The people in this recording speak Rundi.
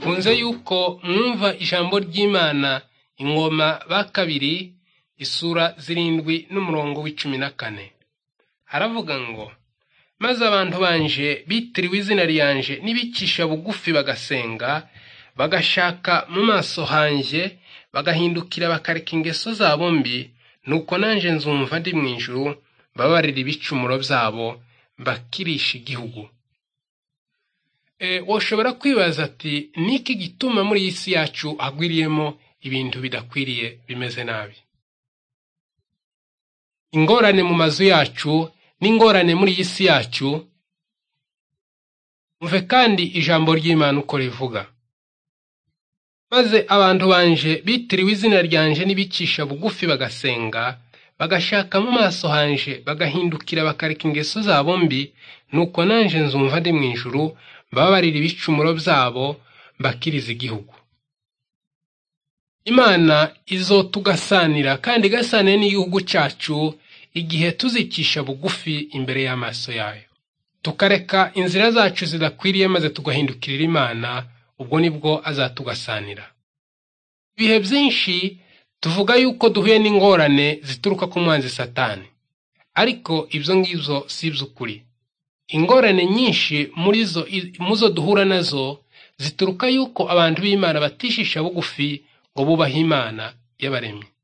bikunze yuko mwumva ijambo ry'imana ingoma ba kabiri isura zirindwi n'umurongo w'icumi na kane haravuga ngo maze abantu banje bitiriwe izina ryanje nibicisha bugufi bagasenga bagashaka mu maso hanje bagahindukira bakareka ingeso zabo mbi nuko nanje nzumva ndi mu ijuru babarira ibicumuro byabo bakirisha igihugu woshobora kwibaza ati niki gituma muri iyi si yacu hagwiriyemo ibintu bidakwiriye bimeze nabi ingorane mu mazu yacu n'ingorane muri iyi si yacu mve kandi ijambo ry'imana uko rivuga maze abantu banje bitiriwe izina ryanje n'ibicisha bugufi bagasenga bagashaka mu maso hanje bagahindukira bakareka ingeso zabo mbi nuko nanje nzumva ndi mu ijuru babarira ibicumuro byabo bakiriza igihugu imana izotugasanira kandi igasanire n'igihugu cyacu igihe tuzicisha bugufi imbere y'amaso yayo tukareka inzira zacu zidakwiriye maze tugahindukirira imana ubwo nibwo azatugasanira ibihe byinshi tuvuga yuko duhuye n'ingorane zituruka ku mwanzi satani ariko ibyo ngibyo si iby'ukuri ingorane nyinshi muri zo mu zo duhura nazo zituruka yuko abantu b'imana batishisha bugufi ngo bubahe imana y'abaremye